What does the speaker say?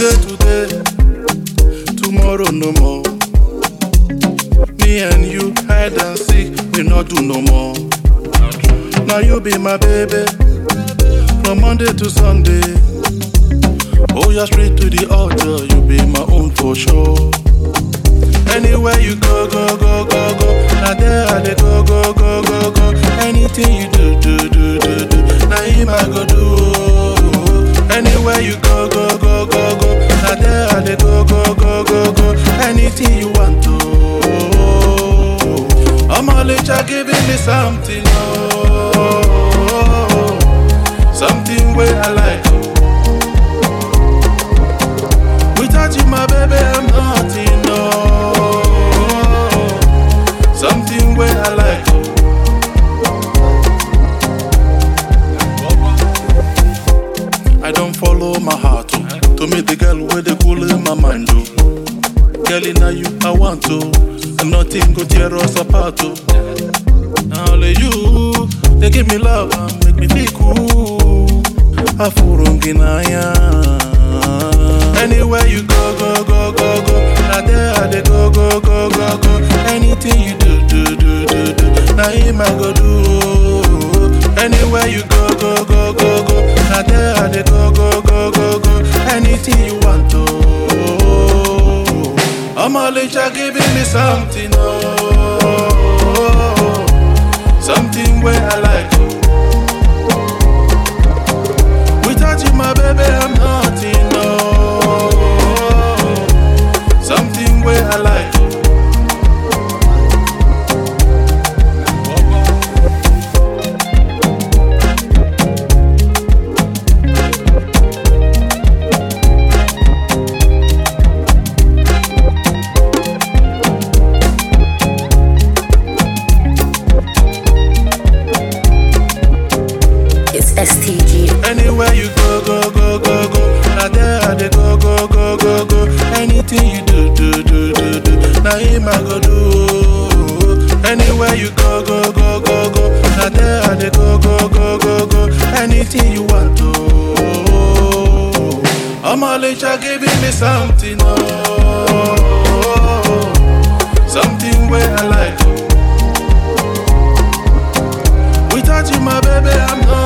Today, today, tomorrow no more. Me and you hide and seek, we not do no more. Now you be my baby, from Monday to Sunday. Oh, you're straight to the altar, you be my own for sure. Anywhere you go, go, go, go, go. Now there I dey go, go, go, go, go. Anything you do, do, do, do, do. Now him I go do. oh. Anywhere you go, go, go, go, go. Now there I dey go, go, go, go, go. Anything you want to. I'm all giving me something, oh, something where I like. oh. Without you, my baby, I'm nothing, no. Something where I like. I don't follow my heart, oh. To meet the girl where they cool in my mind, oh. Girl, now you, I want to. And nothing go tear us apart, oh. Now only you, they give me love and make me feel cool. Afurunginaya. Anywhere you go, go, go, go, go. Now there I dey go, go, go, go, go. Anything you do, do, do, do, do. Now him I go do. Anywhere you go, go, go, go, go. Now there I dey go, go, go, go, go. Anything you want to. I'm all giving me something, oh, something where I like. Without you, my baby, I'm nothing, no. Something where I like. It's STG. Anywhere you go, go, go, go, go. Now there I dey go, go, go, go, go. Anything you do, do, do, do, do. Now him I go do. Anywhere you go, go, go, go, go. Now there I dey go, go, go, go, go. Anything you want to. I'm all giving me something, oh, something where I like. Without you, my baby, I'm not.